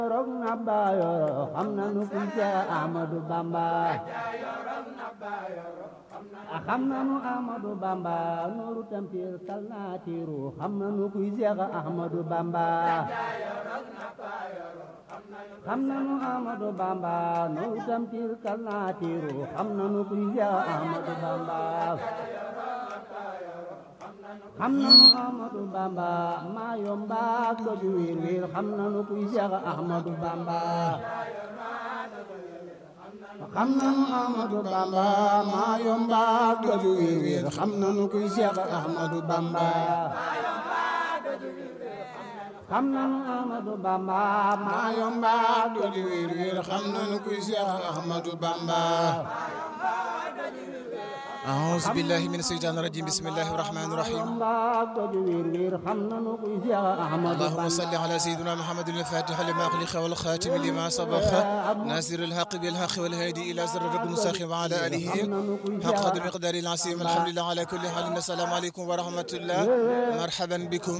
rog na baayoro xam nanu kuy Seex Ahmadu Bamba xam nanu Ahmadu Bamba nooru tampir kal naa tiiru xam nanu kuy Seex Ahmadu Bamba xam nanu Ahmadu Bamba nooru tampir kal naa tiiru xam nanu kuy Seex Ahmadu Bamba xam nanu Ahmadu Bamba maa yomba doju wiir wiir xam nanu kuy Seex Ahmadu Bamba xam nanu Ahmadu Bamba maa yomba doju wiir wiir xam nanu kuy Seex Ahmadu Bamba xam nanu Ahmadu Bamba maa yomba doju wiir wiir xam nanu kuy Seex Ahmadu Bamba أعوذ بالله من الشيطان الرجيم بسم الله الرحمن الرحيم اللهم صل على سيدنا محمد الفاتح لما أغلق والخاتم لما سبق ناصر الحق بالحق والهادي إلى صراط المستقيم وعلى آله حق قدر مقدار العظيم الحمد لله على كل حال السلام عليكم ورحمة الله مرحبا بكم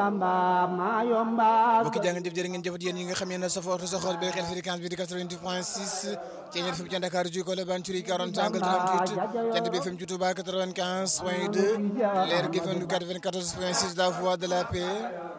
bokki jaa ngeen jëf jërë ngeen jëfat yéen ñi nga xam ne safoor sa xool bay xel fréquence bi di 90 point 6 ci ñeen fi mu ca Dakar ji ko le ban turi 40 angle 38 jant bi FM ci Touba 95 point 2 leer gi FM 94 point 6 la voix de la paix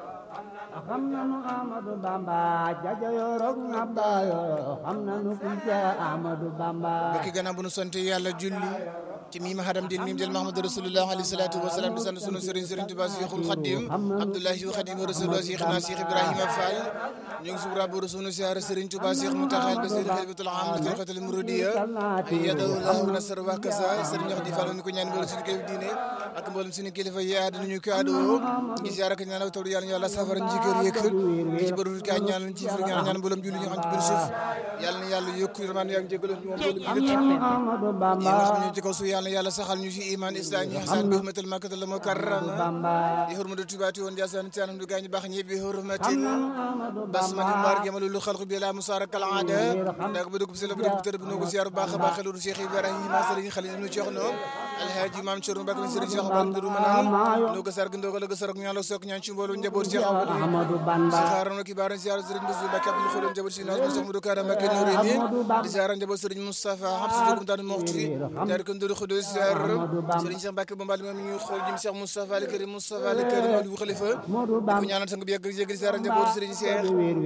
xam nanu Ahmadu Bamba jaja yorok na bayo xam nanu kuy Seex Ahmadu Bamba bokki gannaaw bu nu sant yàlla julli ci mii ma xadam din mim jël Mahamadu Rasulullah alayhi salaatu wa salaam di sant sunu sëriñ sëriñ Tuubaa Seexul Xadim Abdullahi wa Xadim Rasulullah Seexna Seex Ibrahima Fall ñu ngi subra bu sunu siyaar sëriñ Tuubaa Seex Muntaxa Basiir xalifatul aam li tariqatul muridiyya ayyadahu Allahu wa nasara wa kasa sëriñ wax di Fall ñu ko ñaan mboolem suñu kilifa diine ak mboolem suñu kilifa yi àdduna ñu ko àddoo ngi siyaar ak ñaan ak taw yàlla yàlla safara njikër yëkk ngi ci bëru ka ñaan ci fi ñaan ñaan mboolem julli ñu xam ci biir suuf yàlla na yàlla yokk man yaa ngi jégal ñu mboolem julli yi nga xam ñu ci kaw suuf yàlla yàlla saxal ñu ci iman islam ñi xasan bi hurmatul makkatal mukarrama bi hurmatu tubaati woon jasan ci anam du gaañ baax ñi bi hurmatil basmati mbar gemalu lu xalqu bi la musara kal aada ndak bu dugg ci la bu dugg tër bu no ko ziar baax baax lu Cheikh Ibrahima Serigne Khalil ñu jox no alhaji mam Chorou Mbacke Serigne Cheikh Abdou Duru manam no ko sarg ndogal ko sarok ñaan la sok ñaan ci mbolu njaboot Cheikh Ahmadu Bamba si xaaroon ki baaran ziar Serigne Bassirou Mbacke Abdou Khoudou njaboot si naas Cheikh Modou Kara Mbacke Nourini di ziar njaboot Serigne Moustapha Habsou Dioum tan moxti dar ko ndoru Khoudou ziar Serigne Cheikh Mbacke Bambal moom ñu xool jëm Cheikh Moustapha al Karim Moustapha al Karim Modou Khalifa ko ñaanal sang bi yàgg yëg ziar njaboot Serigne Cheikh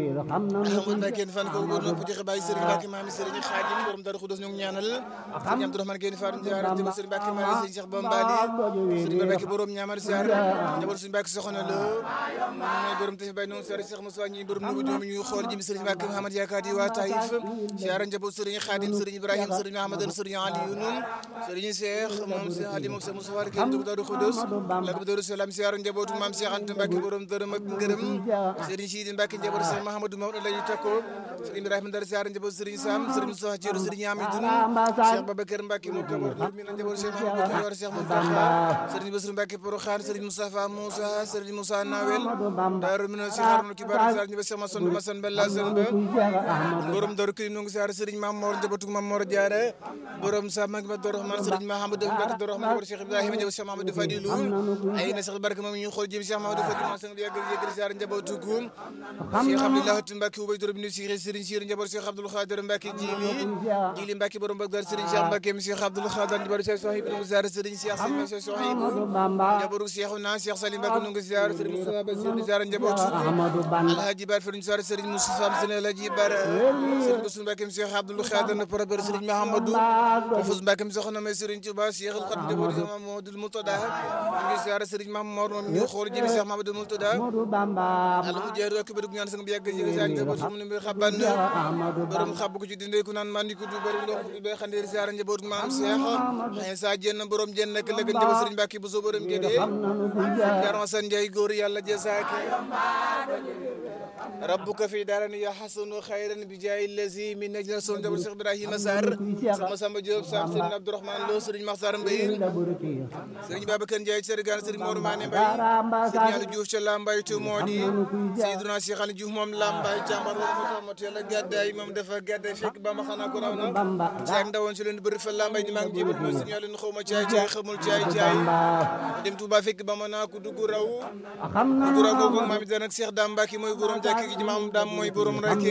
Ahmad Mbacke fan ko góor nopp joxe bàyyi Serigne Mbacke maami Serigne Khadim borom Darou Khoudoss ñu ñaanal Serigne Abdourahmane Guèye Fatou ziar njaboot Serigne Mbacke maami Serigne Cheikh Bambali Serigne Mbacke borom ñaamar ziar njaboot Serigne Mbacke soxna la mooy borom tafi bay noonu Serigne Cheikh Moussa ñi borom nubu doom ñu xool jëm Serigne Mbacke Mouhamad yaakaar di waa Taïf ziar njaboot Serigne Khadim Serigne Ibrahim Serigne Ahmad Serigne Aliou noonu Serigne Cheikh moom Cheikh Ali moom Cheikh Moussa kenn dugg Darou Khoudoss la ko Darou Salam ziar njabootu maam Cheikh Anta Mbacke borom dërëm ak ngërëm Serigne Sidi Mbacke njaboot Serigne Mahamadou Maodo la ñu takkoo Serigne Ibrahima Ndar ziar njaboot Serigne Sam Serigne Moussa Thioro Serigne Amidoun Cheikh Babacar Mbacke mo ko mi na njaboot Cheikh Mahamadou Yor Cheikh Moustapha Serigne Bassirou Mbacke Porokhane Serigne Moustapha Moussa Serigne Moussa Nawel Darou Minam Cheikh Harouna Kibar ziar njaboot Cheikh Masson Masson Bella Samba borom Darou Kirim ngi ziar Serigne Mame Mor njabootu Mame Mor Diarra borom Sam mag ma Darou Rahman Serigne Mahamadou Mbacke Darou Rahman njaboot Cheikh Ibrahima njaboot Cheikh Mahamadou Fadilou ay na Cheikh Barke moom ñu xool jëm Cheikh Mahamadou Fadilou ma sang bi yàgg yàgg ziar njabootu Goum Cheikh Abdoulaye Mbacke ubay doro bi Cheikh Serigne Cheikh njaboot Cheikh Abdoul Khadir Mbacke Jili Jili Mbacke borom Bagdad Serigne Cheikh Mbacke mi Cheikh Abdoul Khadir njaboot Cheikh Sohib ngi ziar Serigne Cheikh Serigne Cheikh Sohib njaboot Cheikh na Cheikh Salim Mbacke ngi ziar Serigne Moussa Bassir ziar njaboot Alhaji Bar Farim ziar Serigne Moussa Sene Alhaji Bar Serigne Bassir Mbacke mi Cheikh Abdoul Khadir na parabar Serigne Mahamadou Moufouz Mbacke mi soxna may Serigne Touba Cheikh El Khadim njaboot Cheikh Mamadou Moutada ngi ziar Serigne Mamadou moom ñu xool jëmi Cheikh Mamadou Moutada ala mu jeeru ak bëdug ñaan sang bi yàgg yëg ziar njaboot mu ne xaban borom xab ko ci dindee ku naan man di ko du bari ndox du bay xandeer ziar njaboot maam Cheikh ay sa jenn borom jenn nak lëg njaboot Serigne Mbacke bu so borom gédé jaar ma san Ndiaye góor yàlla jazaake rabbuka fi daarani ya hasanu xayran bi jaay lazi min najna son njaboot Cheikh Ibrahima Sarr sama Samba Diop Sam Serigne Abdourahmane Lo Serigne Makhtar Mbaye Serigne Babacar Ndiaye Serigne Serigne Mor Mané Mbaye Serigne Aliou Diouf ca Lambaye tu moo di Seydina Cheikh Aliou Diouf moom Lambaye jàmbar war ma tamat yàlla gàddaay moom dafa gàddaay fekk ba ma xanaa ko raw na jaag ndawoon ci leen bëri fa Lambaye ni maa ngi jébal ma Serigne Aliou xaw ma caay caay xamul caay caay dem Touba fekk ba ma naa ko dugg raw dugg raw googu maam it nag Cheikh Dame Mbacke mooy borom jàkk gi maam Dame mooy borom rek